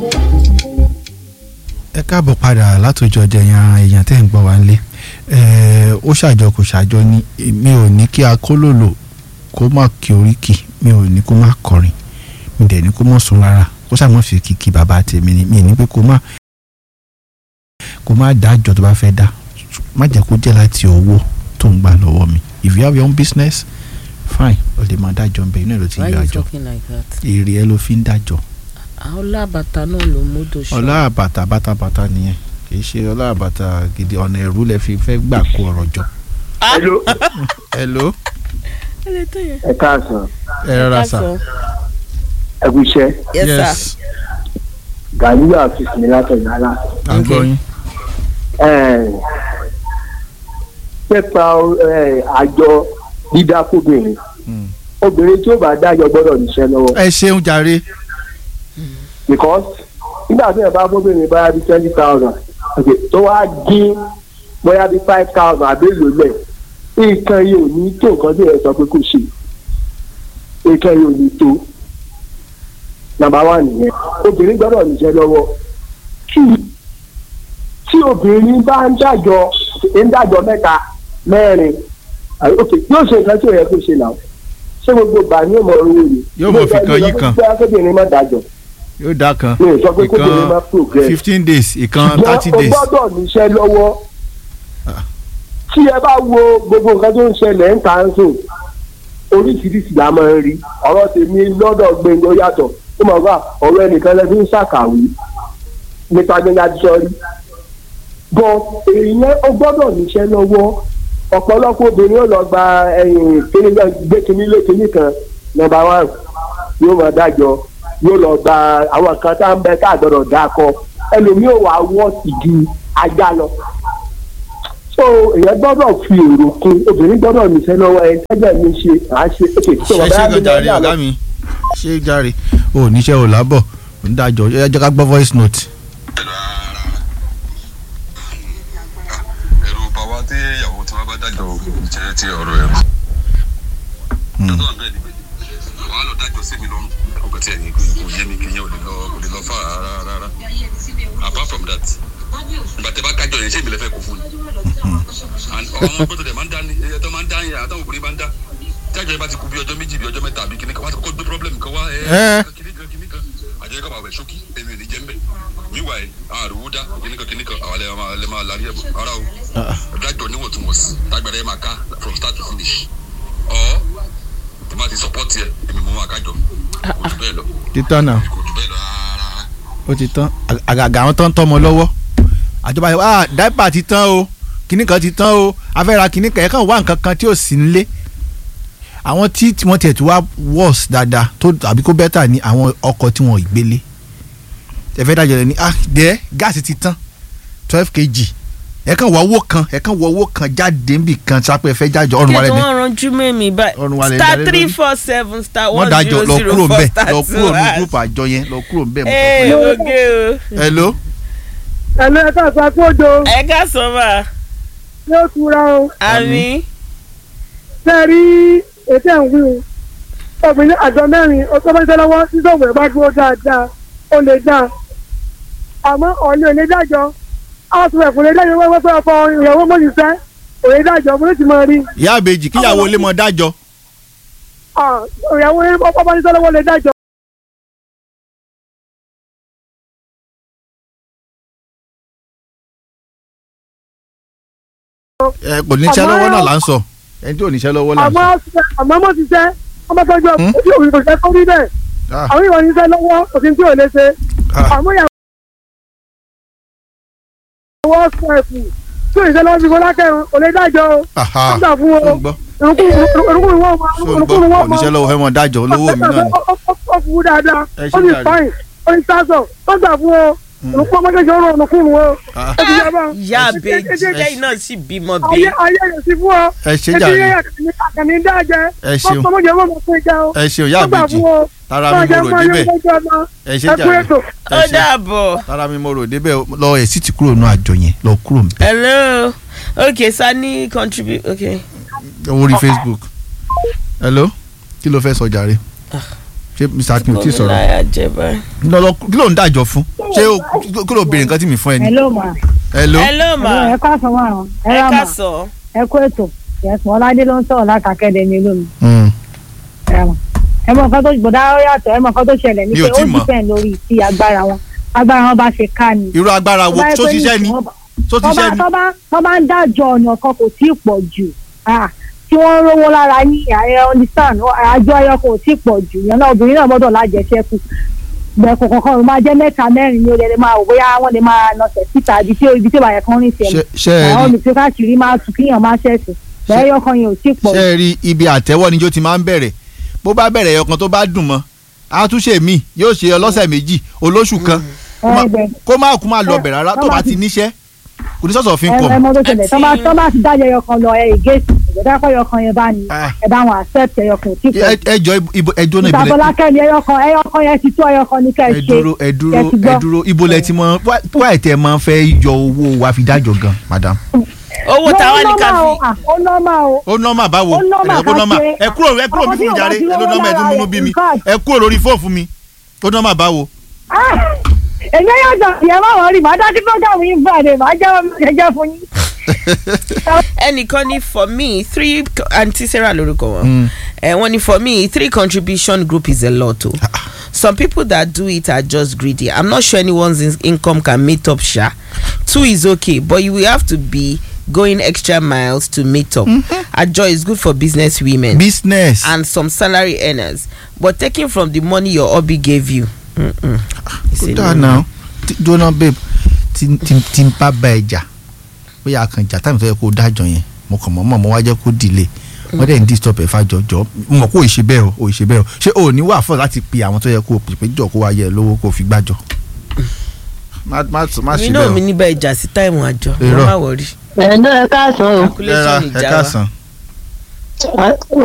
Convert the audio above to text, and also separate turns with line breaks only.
ẹ káàbọ̀ padà látòjọ jẹyàn èèyàn tẹ́ ń gbọ́ wá nílé ó ṣàjọ kò ṣàjọ ní mi ò ní kí akólòlò kó má kí oríkì mi ò ní kó má kọrin mi dẹ̀ ní kó má sùn rárá kó sàmọ́ fi kìkì bàbá tèmi ni mi ní pé kó má kó má dá àjọ tó bá fẹ́ dá má jẹ́ kó jẹ́ láti owó tó ń gbà lọ́wọ́ mi if you have your own business fine o lè máa dájọ́ nbẹ inú ẹ̀ ló ti
why
yọ
you
àjọ
talking like that.
èrè ẹ ló fi ń dájọ́
ọlá bàtà náà ló mọ́tò ṣọ́.
ọlá àbàtà bàtàbàtà nìyẹn kì í ṣe ọlá àbàtà gidi ọ̀nà ẹ̀rú lẹ fi fẹ́ gbà kó ọ̀rọ̀ jọ.
hello
hello
ẹ káàsán
ẹ rọra sà.
ẹ kú iṣẹ́
yes, sir.
gàlúwà àfíìsì mi látọ̀yìn alá
à ń gbọ́ yín.
pẹ́pà àjọ dídá fóbìnrin
Mm.
obìnrin tí ó bá dájọ́ gbọ́dọ̀ níṣẹ́ lọ́wọ́
ẹ ṣeun jàre.
because nígbà tí ẹ bá fóbìnrin báyà bí twenty thousand tó wá dín bóyá bí five thousand àbẹ́lò lẹ̀ nǹkan yìí ò ní tó nǹkan tí ẹ sọ pé kò ṣe nǹkan yìí ò ní tó nàmbà wà nìyẹn obìnrin gbọ́dọ̀ níṣẹ́ lọ́wọ́ tí tí obìnrin bá ń dájọ́ ń dájọ́ mẹ́ta mẹ́rin àyè, ok yóò ṣe nǹkan tí ò yẹ kó ṣe náà ṣé gbogbo ìgbà ni yóò mọ owó ni.
Yóò mọ fi kan yí kan.
bí akébìnrin má dájọ́
yóò dá kan
mi ò sọ pé kóbìnrin má
ìkan
progress
fifteen days ìkan thirty
ṣùgbọ́n o
days.
gbọ́dọ̀ níṣẹ́ lọ́wọ́
Ah.
tí ẹ bá wo gbogbo nǹkan tó ń ṣẹlẹ̀ ń ta ń sùn oríṣiríṣi la máa ń rí ọ̀rọ̀ tèmi lọ́dọ̀ gbẹ̀ngàn ó yàtọ̀ ó mọ̀ wá ọ̀rọ̀ ẹnìkan lẹ́bí ń ṣàkàwé nípa gbẹ̀ngàn àdìsọ́rí bọ́ èèyàn ó gbọ́dọ̀ níṣẹ́ lọ́wọ́ ọ̀pọ̀lọpọ̀ obìnrin ó lọ gba ẹ̀yìn kíní náà gbé kíní lé kíní kan nọ́mbà one yóò máa dájọ́ yóò lọ gba àwọn kan tá ń bẹ tá àgbọ̀dọ̀ dá kọ ẹlòmíì ò wá wọ́ọ̀sì ju ajá lọ so èèyàn gbọ́dọ̀ fi èrò kún obìnrin gbọ́dọ̀ níṣẹ́ lọ́wọ́ ẹ tẹ́jọ́ mi ṣe à á ṣe ètò
ṣe ṣe gan jàre ọ̀gá mi ṣe jàre o níṣẹ́ ò lábọ̀ ò ń dájọ́ ẹ jẹ́ ká gbọ́ voice note.
ẹ̀rù bá wa tí ìyàwó tí wọ́n bá dájọ́ jẹ́ ti ọ̀rọ̀ ẹ̀rù. dọ́tọ̀ náà bẹ́ẹ̀ ni pé wà á lọ dájọ́ sí mi lọ́rùn ọkọ̀ tí ẹ̀yìn kò yé mi kìíyàn ò lè lọ kò lè lọ fà rárá rárá apart from that ìgbà tẹ́ bá kájọ yẹn ṣé ìbílẹ̀ fẹ́ kó fún ni. and ọmọ gbọ́dọ̀ dẹ̀ máa ń dá ní ẹ̀yẹ tó máa ń dá yẹn àtàwọn obìnrin máa ń dá kájọ yẹn bá ti kú bí ọjọ́ méjì bí ọjọ́ mẹ́ta àbí kìnnìkan wá ti kọ́ gbé problem kan wá
Ẹ́.
ẹ̀ kìnnìkan kìnnìkan àjẹyẹ kọ́ máa wẹ̀ ṣókí èmi ò ní jẹ́ ń bẹ̀ meanwhile àrùwú dá kìnnìkan kìnnìkan àwọn alẹ́ máa lẹ́ máa larí ẹ̀bùn ara o dájọ́ níwọ̀ntúnwọ̀nsì tágbàdá yẹn máa ká from start to finish ọ̀ tó bá ti support yẹ èmi mo máa kájọ kò jù bẹ́ẹ̀ lọ
títọ́ náà
kò jù bẹ́ẹ̀ lọ rárá.
ó ti tán àgàgà àwọn tó ń tọ́mọ lọ́wọ́ àjọba yẹn ah dáìpà ti tán o kinní kan ti tán o afẹ́ra kinní kan yẹn kàn wá nǹkan kan tí ò sí nílé àwọn tí tí wọ́n tiẹ̀ tí wá worse dáadáa tó àbí kó bẹ́tà ní àwọn ọkọ̀ tí wọ́n ì gbélé ẹ fẹ́ dájọ́ rẹ̀ ní ah dẹ́ gáàsì ti tán twelve kg ẹ kàn wọ owó kan ẹ kàn wọ owó kan jáde níbì kan sápẹ́ ẹ fẹ́ jájọ ọ̀run
kí
wálé
tí
ní
wọ́n ranjú mẹ́mi
Ọrùn wa
báyìí
lè
star
darí
three
lórí.
four seven star
wọ́n
one
dájọ́
zero
lọ
zero
kúrò
four
ńbẹ̀
star
lọ
two
kúrò ní
hash.
group àjọ yẹn lọ kúrò ńbẹ̀ mọ́
ee oge o
hello
ẹ̀lẹ́ ẹ̀ka àtàkójọ
ẹ ká sọ ma
yóò tura o
àmì
ṣe rí ètò ẹ̀wí o obìnrin àjọ mẹ́rin ó tó bá ṣe lọ́wọ́ sísọ̀wọ̀ ẹ̀ bá dúró dáadáa ó lè dá àmọ́ ọ̀lẹ́ ò lè dájọ́ àwọn ẹ̀fọ́ lè dájọ́ wẹ́wẹ́ fẹ́ ọkọ ìyàwó mọ́ṣíṣẹ́ ò lè dájọ́ mo lè ti máa rí
ìyá àbèjì kíyàwó lé mọ́ dájọ́
Ah, ìyàwó ọkọ bá ṣiṣẹ́ lọ́wọ́ lè dájọ́.
ẹ kò níṣẹ́ lọ́wọ́ náà là ń sọ ẹni tí ò níṣẹ́ lọ́wọ́ là ń
àmọ́
sọ.
àmọ́ mọ̀ ṣiṣẹ́ ọmọ tọ́jú
Hmm?
ojú òbí kò ṣe kó rí bẹ́ẹ̀
Ah,
àwọn ìwà ṣiṣẹ́ lọ́wọ́ òfin tí ò lè ṣe
ah,
àmọ́ ìyàwó ọ̀sán ẹ̀fù tí ò ṣiṣẹ́ lọ́wọ́ fi kọ́lá kẹrin ò lè dájọ́ o
aha.
ó gbà fún o
Ṣó ń gbọ́
orúkúrú wọn máa
ṣó ń gbọ́
orúkúrú wọn máa
oníṣẹ́ lọ́wọ́ fẹ́ mọ dájọ́ olówó mi náà ni.
ó fún un dáadáa
Ẹ ṣé
ó ní
jàre.
fáìn ó ní sásọ ó gbà fún o orúkú ọmọdé ṣe ó rọ orúkúrú o
Ah,
ó ti yá bá
ìyá àbèjì lẹ́yìn náà sì bímọ bí
ayé ayé rẹ̀ sí fún ọ
ẹ ṣe
ètò
jàre
yẹn àkànní dájẹ́
ẹ ṣeun
ọmọdé wọn máa fún ìjà o
ẹ ṣeun ìyá
ó gbà
àbèjì
fún o
tara mi mo rò débẹ̀ ẹ ṣe
ẹ kú
jàre
ètò.
ẹ
ó
ṣe
dàbọ̀
tara mi mo rò débẹ̀ lọ ẹ̀ sì ti kúrò nù àjọ yẹn lọ kúrò ńbẹ̀
hello okay sani contribute okay
orí Facebook hello kí ló fẹ́ sọ jàre ṣé mr akin ò tí ì sọ̀rọ̀
láyà jẹ báyìí.
lọ́lọ́ kí ló ń dájọ́ fún ṣé o- kí ló béèrè nǹkan tí mi fún ẹ ní.
hello ma
hello
hello ma
ẹ ká sọ wọn àrùn ẹ
ẹ
rà
ká
mà
sọ.
ẹ kó ètò yẹsùn ọládé ló ń sọ̀rọ̀ látàkẹ́dẹ̀ ní olómi
Mm.
ẹ rà mà ẹ mọ nǹkan tó gbọ́dọ̀ ó yàtọ̀ ẹ mọ nǹkan tó ṣẹlẹ̀ ní
Mi
pé
ò tí
ó
mọ̀.
dìpẹ́ǹd lórí ti agbára wọn agbára wọn bá ṣe ká ni.
irú agbára wo
Tó bá yẹ
tó
pé
ṣiṣẹ́ ni
nísìnyí wọ́n bá-
tó
tó bá
ṣiṣẹ́ ni.
tó bá tó bá ń dájọ́ ọ̀nà kan kò tí ì pọ̀ jù ah, tí wọ́n ń rówó lára yín ààrẹ understand àjọ ẹyọ kò tí ì pọ̀ jù yẹn náà obìnrin náà gbọ́dọ̀ lájẹsẹ́kù gbẹ̀kọ̀ kankan ló máa jẹ́ mẹ́ta mẹ́rin ní olè lè máa wò bóyá wọ́n lè máa nọsẹ̀ síta ibi tí ibi tí ìbàyẹ̀ kan rìn sí
ṣe
ẹ̀
ṣe ẹ
àwọn
rí
olùfẹ́ káàkiri máa tún kíyàn máa ṣẹ̀sìn bẹ́ẹ̀ ẹyọ kan yẹn ò tí ì pọ̀
ṣe ẹ rí ibi àtẹ́wọ́ níjó ti máa ń bẹ̀rẹ̀ bó bá bẹ̀rẹ̀ ẹyọkan tó bá dùn mọ́ àtúnṣe mi yóò ṣe ọlọ́sẹ̀ méjì olóṣù kan kó má-
ẹgbẹ́
kó má kú má lọ bẹ̀ rárá tó
Tó bá
bá ti
ti-
níṣẹ́ kò ní sọ̀sọ̀ fi ń
ẹ
kọ̀
ẹ mọ tó ṣẹlẹ̀ tó bá
Àti-
tó bá ti dájọ́ ẹyọ kan lọ ẹ ìgéèsì ìgbẹ́dá kọ́ ẹyọ kan yẹn bá ní
Ah.
ẹ bá wọn accept ẹyọ kan ò tí ì pọ̀ jù.
ẹjọ́ ibo ẹjọ́ náà
ìta
ibo lẹ
bọ́lákẹ́ ni ẹyọ kan ẹyọ kan yẹn ti tó ẹyọ kan ní ká ẹ
ẹ
ṣe
dúró ẹ dúró
ẹ ti
ẹ
gbọ́.
dúró ibo lẹ ti mọ wá ẹ̀ tẹ́ ẹ máa ń fẹ́ yọ owó wa fi dájọ́ gan madam.
owó táwa ní ká
Ó nọ́mà o,
fi.
ah, ó nọ́mà o.
ó nọ́mà báwo
Ó nọ́mà
ẹ kó nọ́mà
ká ṣe-
ẹ kúrò ẹ kúrò
ọkọ
mi
tí
fún mi
ò bá
jàre
ti
ẹ ló
rówó
nọ́mà ẹ tún
lára
múnú
rẹ̀,
bí mi
in fact.
ẹ kúrò lórí fóònù fún mi ó nọ́mà báwo.
Ah, èmi yóò jọ ìyẹn máa wọ̀ rí màá dájú program yìí fún àdé màá jẹ́ ọmọ ìjẹ́jẹ́ fún yín.
ẹnìkan ní for me three aunty sarah lorúkọ wọn
Mm.
ẹ wọn ní for me three contribution group is a lot o some people that do it are just greedy i'm not sure anyone's in- income can meet up sha two is okay but you will have to be going extra miles to meet up ajo is good for business women
business
and some salary earners but taking from the money your hobby gave you. Mm-mm. It's
ó
a
dáa
no.
náà jóná babe tí tí- tí n bá bá ẹ jà bóyá a kàn jà táwọn tó yẹ kó o dájọ́ yẹn mo kàn mọ́ mọ́ mo wá jẹ́ kó delay wọ́n dẹ̀ ń disturb ẹ̀ fàjọjọ́ mo mọ̀ kó o ṣe bẹ́ẹ̀ o o ṣe bẹ́ẹ̀ o ṣé o ò ní wà fún láti pe àwọn tó yẹ kó o pè pé jọ kó wá yẹ lówó kó o fi gbàjọ. má má má
mi
ṣe
náà
bẹ́ẹ̀
mi
o.
níbẹ̀ ìjà sí táìmù àjọ
Irọ́.
má wọrí
ẹ̀ ǹdọ́ ẹ káàsán o.
ẹ ra
calculation
ẹ
ìjà wa.
káàsán.